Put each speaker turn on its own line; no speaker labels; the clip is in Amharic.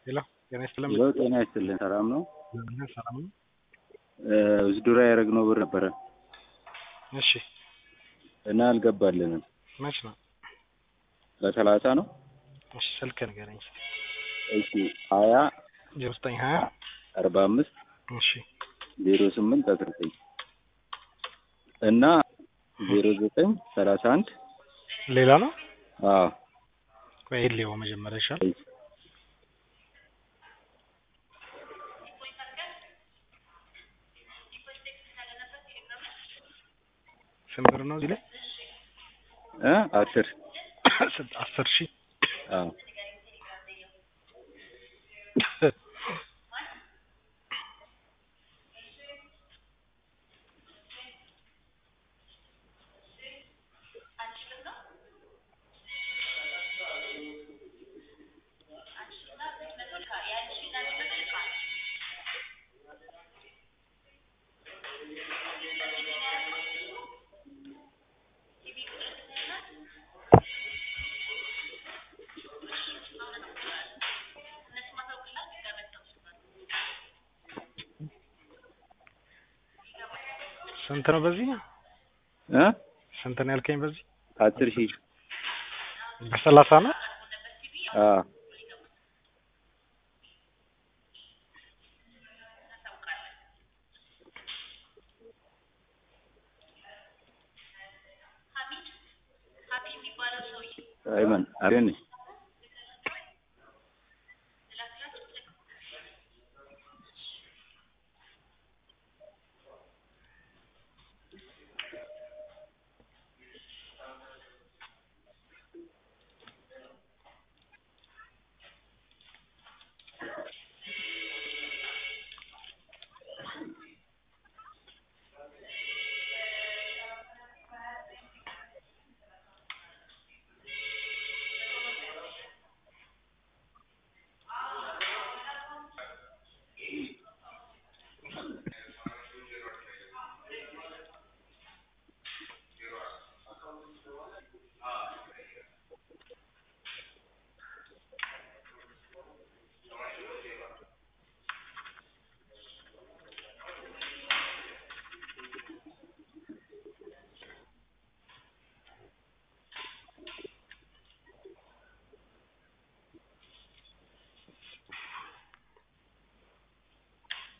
ሄሎ ጤና ይስጥልን።
ሄሎ ጤና ይስጥልን። ሰላም ነው?
ሰላም ነው።
ውዝድራ ያደረግነው ብር ነበረ
እሺ
እና አልገባልንም።
መች ነው?
በሰላሳ ነው።
እሺ ስልክ ንገረኝ።
እሺ ሀያ
ዜሮ ዘጠኝ ሀያ
አርባ አምስት
እሺ
ዜሮ ስምንት አስራ ዘጠኝ እና ዜሮ ዘጠኝ ሰላሳ አንድ
ሌላ ነው።
አዎ
ቆይ ሌው መጀመሪያ ይሻል። ስንት ብር ነው እዚህ ላይ?
እ አስር
አስር ሺህ
አዎ
ስንት ነው በዚህ?
እ
ስንት ነው ያልከኝ በዚህ?
አስር ሺህ
በሰላሳ ነው።
አዎ አይመን አሬን